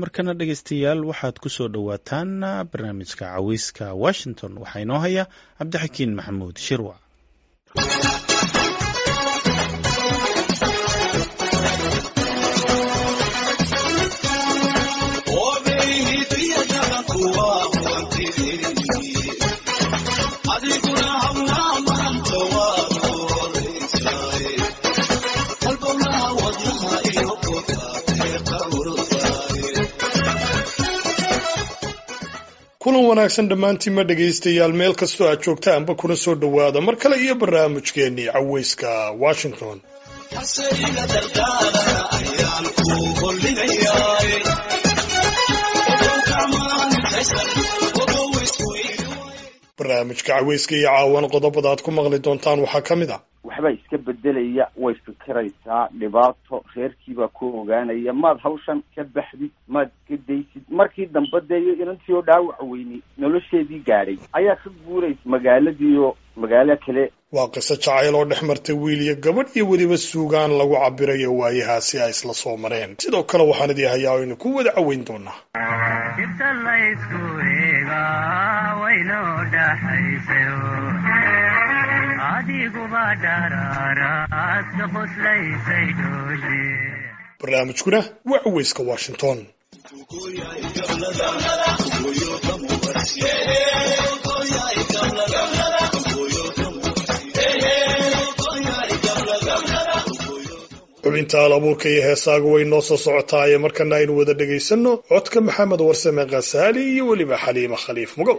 markana dhegaystayaal waxaad ku soo dhowaataan barnaamijka caweyska washington waxaa inoo haya cabdixakiin maxamuud shirwac kulan wanaagsan dhammaantiinma dhegaystayaal meel kastoo aad joogtaanba kuna soo dhowaada mar kale iyo barnaamijkeennii caweyska washington barnaamijka caweyska iyo caawan qodobada aad ku maqli doontaan waxaa ka mid ah waxbaa iska bedelaya way fikiraysaa dhibaato reerkiibaa ku ogaanaya maad hawshan ka baxdid maad ka daysid markii dambe dee inantii oo dhaawac weyni nolosheedii gaadhay ayaa ka guuraysa magaaladiiyo magaalo kale waa qiso jacayl oo dhex martay wiil iyo gabadh iyo weliba suugaan lagu cabirayo waayahaasi ay isla soo mareen sidoo kale waxaan idii hayaa aynu ku wada caweyn doonaa barnaamijkuna waa caweyska washington xubinta alabuurka iyo heesaaga way noo soo socotaaye markana aynu wada dhegaysanno codka maxamed warsame khasaali iyo weliba xaliima khaliif mugow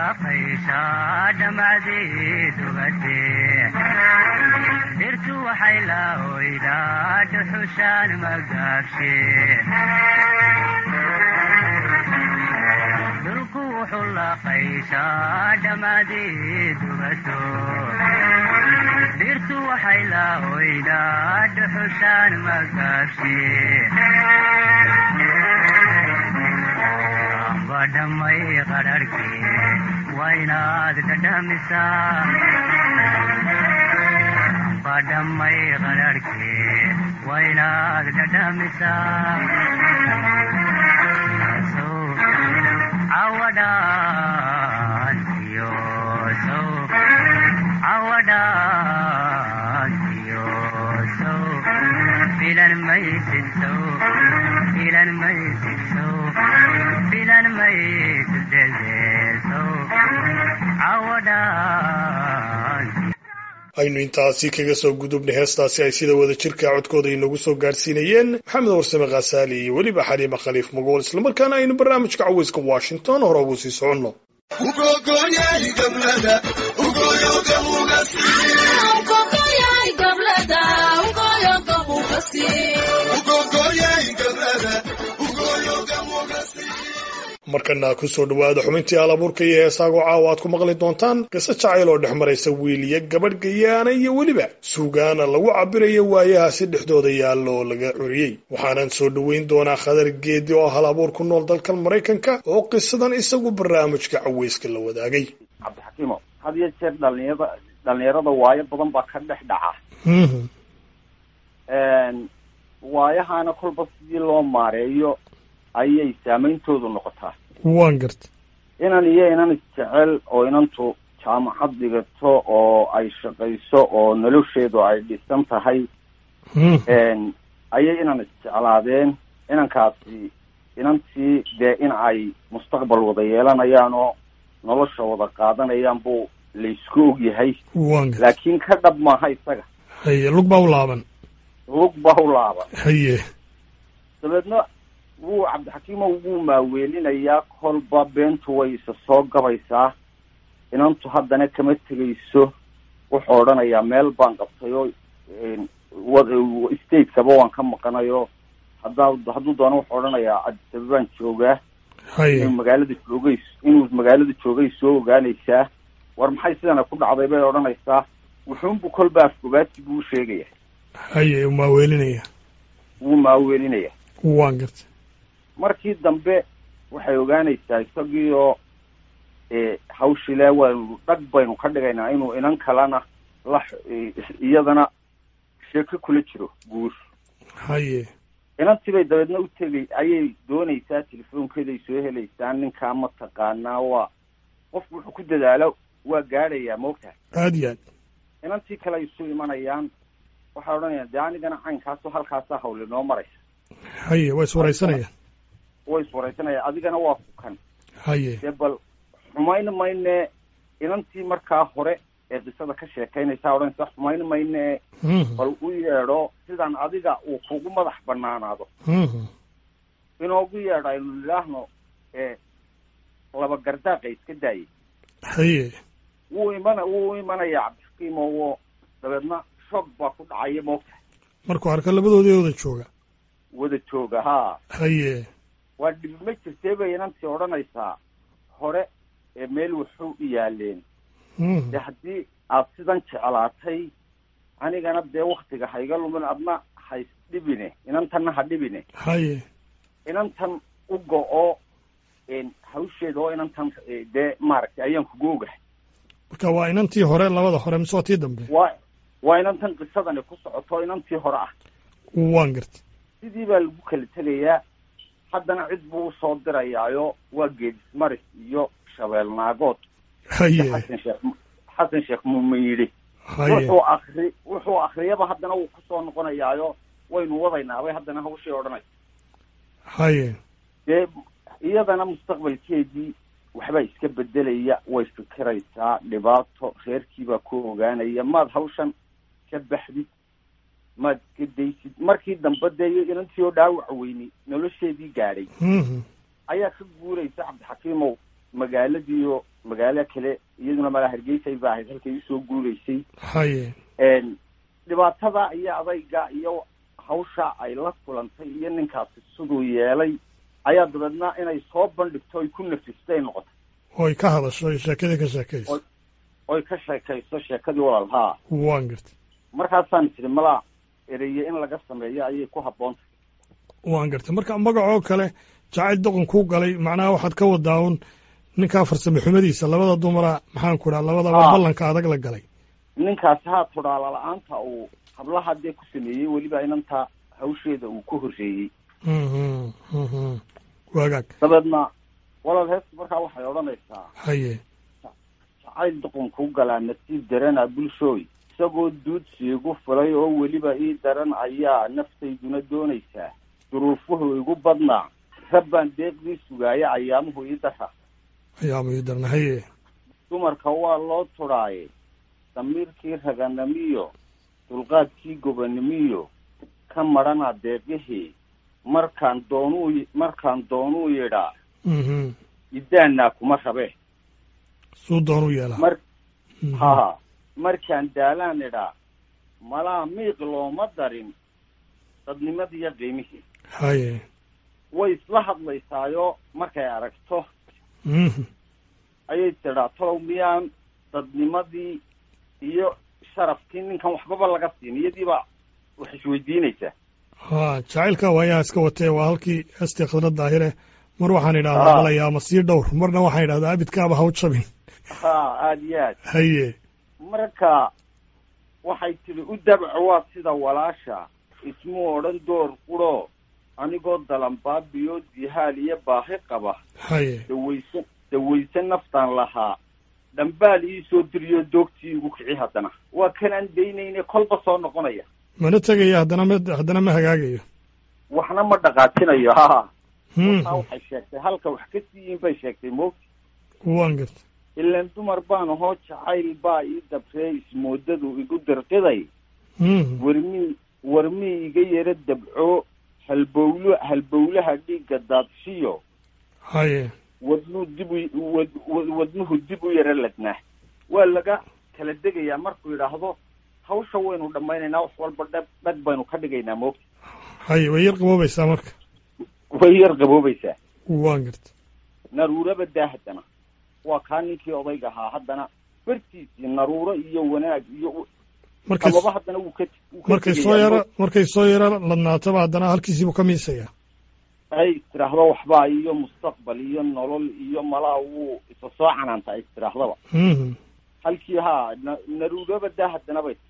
laaqaysa dhammaadii dugate dhirtu waxay la oydaa dhuxushaan magaabshe dhulku wuxuu laaqaysaa dhammaadii dugato dhirtu waxay la oydaa dhuxushaan magaabshe amba dhammay qadharhkii waa inaad dhadhamisaa amba dhammay qadharhkii waa inaad dhadhamisaa sow cawadhaantiyo sow cawadhaantiyo sow filan maysid sow filan maysid sow filan maysid deldeel sow cawadhaantiyo aynu intaasi kaga soo gudubnay heestaasi ay sida wada jirka codkooda inagu soo gaarsiinayeen maxamed warsame khasaali iyo weliba xaliima khaliif magool islamarkaana aynu barnaamijka caweyska washington hore ugu sii soconno markana kusoo dhowaada xubintii alabuurka iyo heesaagoo caawa aad ku maqli doontaan qiso jacayl oo dhex maraysa wiiliya gabadh gayaana iyo weliba suugaana lagu cabirayo waayahaasi dhexdooda yaalla oo laga curiyey waxaanan soo dhoweyn doonaa khadar geedi oo hal abuur ku nool dalkan maraykanka oo qisadan isagu barnaamijka caweyska la wadaagay cabdixakiimo had iyo jeer dhalinyarada dhalinyarada waayo badan baa ka dhex dhaca waayahaana kolba sidii loo maareeyo ayay saameyntoodu noqotaa waan garta inan iyo inan isjecel oo inantu jaamacad dhigato oo ay shaqayso oo nolosheedu ay dhisan tahay ayay inan isjeclaadeen inankaasi inantii dee in ay mustaqbal wada yeelanayaan oo nolosha wada qaadanayaan buu laysku og yahay waan garta laakiin ka dhab maaha isaga haye lug baa u laaban lug baa u laaban haye dabeedna wuu cabdixakiimow wuu maaweelinayaa kolba beentu way isa soo gabaysaa inantu haddana kama tegayso wuxuu odhanayaa meel baan qabtay oo stateskaba waan ka maqanayo haddaa hadduu doono wuxuu odhanayaa adisaba baan joogaa haye inuu magaalada joogay inuu magaalada joogay soo ogaanaysaa war maxay sidana ku dhacday bay odhanaysaa wuxuunbu kolba afgobaadsi buu sheegaya haye maa weelinaya wuu maaweelinaya waan garta markii dambe waxay ogaanaysaa isagii oo hawshile waynu dhag baynu ka dhigaynaa inuu inan kalena la iyadana sheeko kula jiro guur haye inantii bay dabeedna u tegay ayay doonaysaa telefoonkeeday soo helaysaa ninkaa ma taqaanaa waa qofku wuxuu ku dadaalo waa gaadhayaa moogtahay aad iyo aad inantii kale ay isu imanayaan waxay odhanayaan dee anigana caynkaasoo halkaasaa hawle noo maraysa haye waa iswaraysanayaan way iswaraysanaya adigana waa kukan haye dee bal xumayn mayne inantii markaa hore ee qisada ka sheekaynaysaa odhanaysa xumayn mayne bal u yeedho sidaan adiga uu kugu madax banaanaado inoogu yeedho aynu nidhaahno ee laba gardaaqa iska daayay haye wuu imana wuu imanayaa cabdixakiimo wo dabeedna shoog baa ku dhacaya moogtahay markuu arka labadoodii wada jooga wada jooga haa haye waa dhibi ma jirtee bay inantii odhanaysaa hore ee meel wuxuu u yaaleen dee haddii aad sidan jeclaatay anigana dee waktiga hayga lumin adna hays dhibine inantanna ha dhibine haye inantan u go-o hawsheeda oo inantan dee maaragtay ayaan kugu ogahay marka waa inantii hore labada hore mise waa tii dambe waa waa inantan qisadani ku socoto inantii hore ah waan garta sidii baa lagu kala tegayaa haddana cid buu usoo dirayaayo waa geedismaris iyo shabeel naagood haye xasan sheekh xasan sheekh muuma yidhi haye wuxuu akri wuxuu akriyaba haddana wuu kusoo noqonayaayo waynu wadaynaabay haddana hawshii odhanay haye dee iyadana mustaqbalkeedii waxbaa iska bedelaya way fikiraysaa dhibaato reerkiibaa ku ogaanaya maad hawshan ka baxdid maad iska daysid markii dambe dee inantii oo dhaawac weyni nolosheedii gaadhay ayaa ka guuraysa cabdixakiimow magaaladiiyo magaalo kale iyaduna malaa hargeysay ba ahayd halkay usoo guuraysay haye dhibaatada iyo adayga iyo hawsha ay la kulantay iyo ninkaasi siduu yeelay ayaa dabeedna inay soo bandhigto ay ku nafistay noqotay oy ka hadasho oy sheekadii ka sheekayso oy ka sheekayso sheekadii walaal haa waan gartay markaasaan tiri malaa ereye in laga sameeyo ayay ku habboontahay waan gartay marka magacoo kale jacayl doqon kuu galay macnaha waxaad ka wadaa un ninkaa farsame xumadiisa labada dumara maxaan ku dhaha labadaba ballanka adag la galay ninkaasi haa tudhaala la-aanta uu hablaha dee ku sameeyey weliba inanta hawsheeda uu ku horreeyey waagaag dabeedna walaal heesta markaa waxay odhanaysaa haye jacayl doqon kuu galaa nasiib darana bulshooy isagoo duudsi igu fulay oo weliba ii daran ayaa naftayduna doonaysaa duruufuhu igu badnaa rabbaan deeqdii sugaaya ayaamuhu ii dara ayaamuhu ii darna haye dumarka waa loo tudhaaye damiirkii raganimiyo dulqaadkii gobanimiyo ka madhana deeqihii markaan doonuu markaan doonuu yidhaa idaanaa kuma rabe suu doonuu yeelaa mar ha markaan daalaan idhaa malaa miiq looma darin dadnimadiiyo qiimihii haye way isla hadlaysaayo markay aragto ayay tidhaa tolow miyaan dadnimadii iyo sharafkii ninkan waxbaba laga siin iyadiiba wax isweydiinaysaa ha jacaylka waayaha iska watee waa halkii heestii khadra daahire mar waxaan idhahdaa balaya ama sii dhowr marna waxaan idhahdaa abidkaaba ha u jabin ha aada iyo aad haye marka waxay tidhi u dabco waa sida walaasha ismuu odhan door qurho anigoo dalanbaabiyo dihaal iyo baahi qaba haye dawayse dawayse naftaan lahaa dhambaal ii soo diriyo doogtii igu kici haddana waa kanaan daynayne kolba soo noqonaya mana tegaya haddana ma haddana ma hagaagayo waxna ma dhaqaajinayo ha taa waxay sheegtay halka wax ka siiyiin bay sheegtay moogti waan garta ilaan dumar baan ahoo jacayl baa ii dabree ismoodadu igu dirqiday warmii warmii iga yaro dabco halbowlo halbowlaha dhiigga daadshiyo haye wadnuu dib u wad wadnuhu dib u yaro ladnaa waa laga kala degayaa markuu yidhaahdo hawsha waynu dhammaynaynaa wax walba dhag dhag baynu ka dhigaynaa moogta haye way yar qaboobaysaa marka way yar qaboobaysaa waan garta naruuraba daa haddana waa kaa ninkii odayga ahaa haddana bartiisii naruuro iyo wanaag iyo markay sababa haddana wuu ka wuu ka markay soo tegayaa yara markay soo yara ladnaataba haddana halkiisiibuu ka miisayaa ay istiraahdo waxbaa iyo mustaqbal iyo nolol iyo malaa wuu isa soo canaanta ay istirahdaba halkii haa na naruuraba daa haddana bay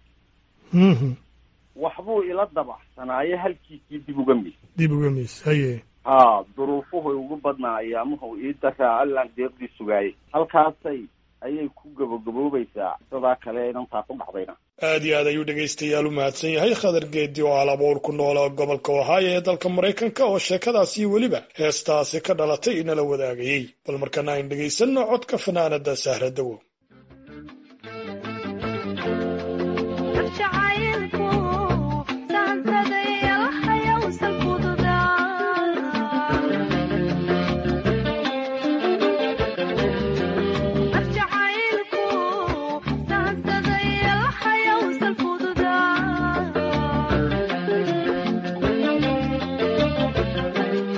waxbuu ila dabacsanaaye halkiisii dib uga mis dib uga miis haye haa duruufuhu ugu badnaa ayaamuhu ii daraa allaan deeqdii sugaayay halkaasay ayay ku gabogaboobaysaa sidaa kale inantaa ku dhacdayna aad iyo aad ayuu dhegaystayaal u mahadsan yahay khadar geedi oo alabuur ku noola gobolka ohaayo ee dalka maraykanka oo sheekadaasi weliba heestaasi ka dhalatay inala wadaagayey bal markana ayn dhegaysanno codka fanaanada sahradowo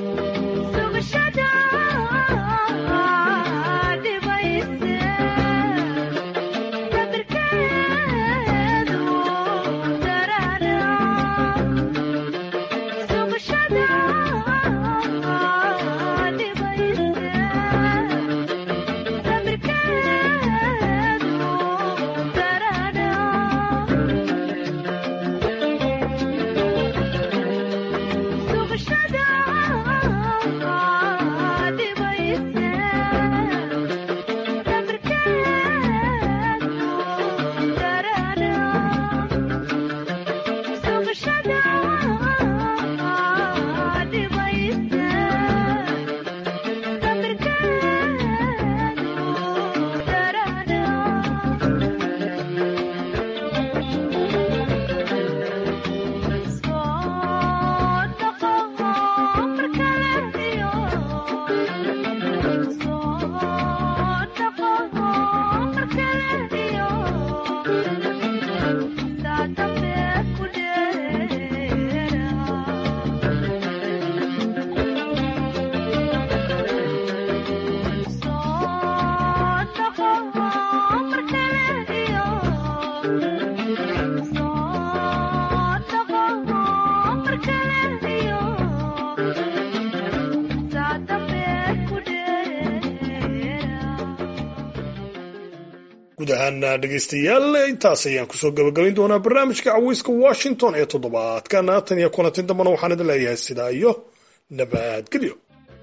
Sugashada dhibayse guud ahaana dhegaystayaal intaas ayaan kusoo gabagabayn doonaa barnaamijka caweyska washington ee toddobaadkana tan iyo kulantin dambana waxaan idin leeyahay sidaa iyo nabadgelyo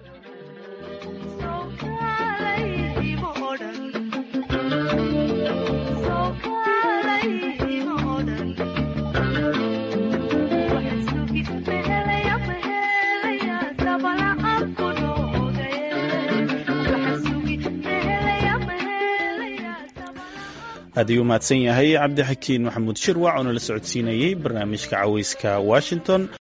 aad ayuu mahadsan yahay cabdixakiin maxamuud shirwac oo nala socodsiinayey barnaamijka caweyska washington